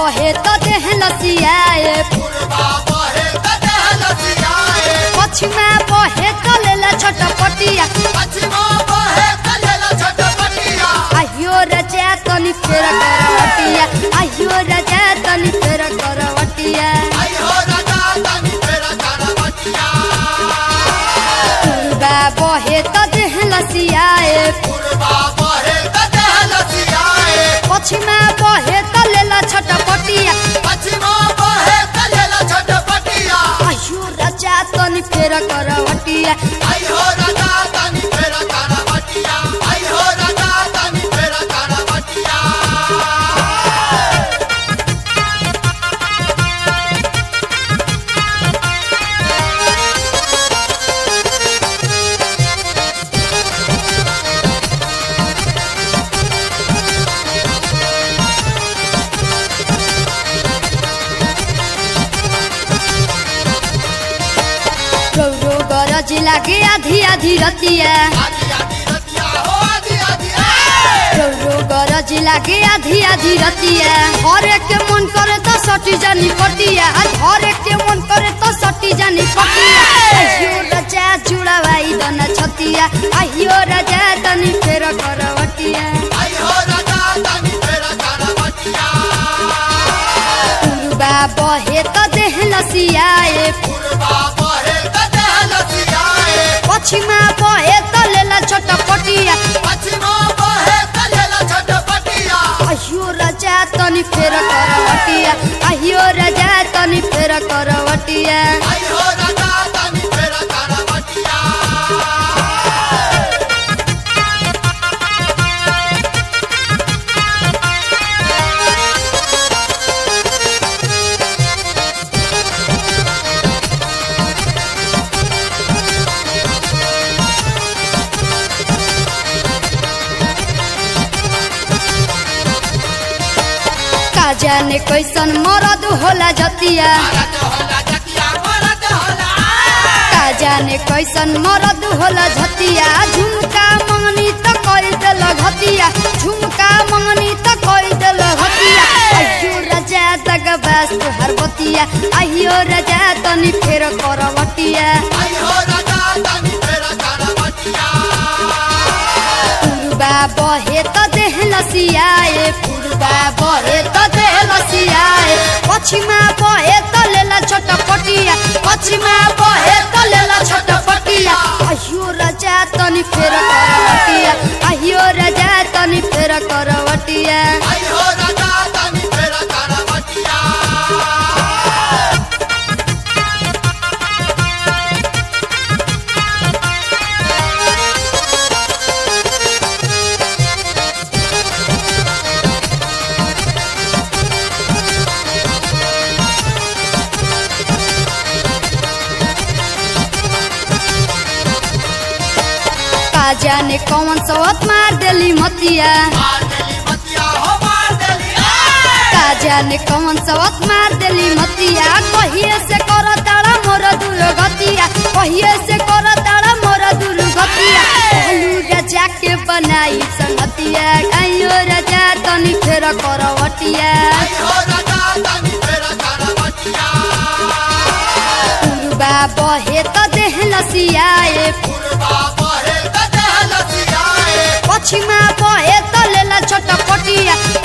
बहे त देह लसियाए पछिमा बहे त लेला छटपटिया आहियो रजा तनी फेर करवटिया आहियो रजा तनी फेर करवटिया पूर्वा बहे त देह लसियाए पछिमा बहे त लेला छटपटिया आहियो रजा तनी फेर करवटिया गौरो गरज लागे आधी आधी रतिया गौरो गरज लागे आधी आधी रतिया हरे के मन करे तो सटी जानी पटिया हरे के मन करे तो सटी जानी पटिया आहियो राजा जुड़ावाई दना छतिया आहियो राजा तनी फेर करवटिया पूर्वा बहे त देह लसियाए पछिमा बहे त लेला छटपटिया आहियो राजा तनी फेर करवटिया आहियो राजा तनी फेर करवटिया का जाने कैसन मरद होला जतिया का जाने कैसन मरद होला झतिया झुमका मंगनी त कई देल घतिया झुमका मंगनी त कई देल घतिया आहियो राजा तक बस हर बतिया आहियो राजा तनी फेर करवटिया पूर्वा बहे त देह लसियाए पूर्वा बहे त देह लसियाए पछिमा बहे त लेला छटपटिया पछिमा बहे त लेला छटपटिया आहियो राजा तनी फेर करवटिया आहियो राजा तनी फेर करवटिया का जाने कौन सवत मार देली मतिया का जाने कौन सवत मार देली मतिया कहिए से कर तारा मोर दूर गतिया कहिए से कर तारा मोर दूर गतिया कहलू राजा के बनाई संगतिया आइयो राजा तनी फेर करवटिया पूर्वा बहे त देह लसियाए पछिमा बहे त लेला छटपटिया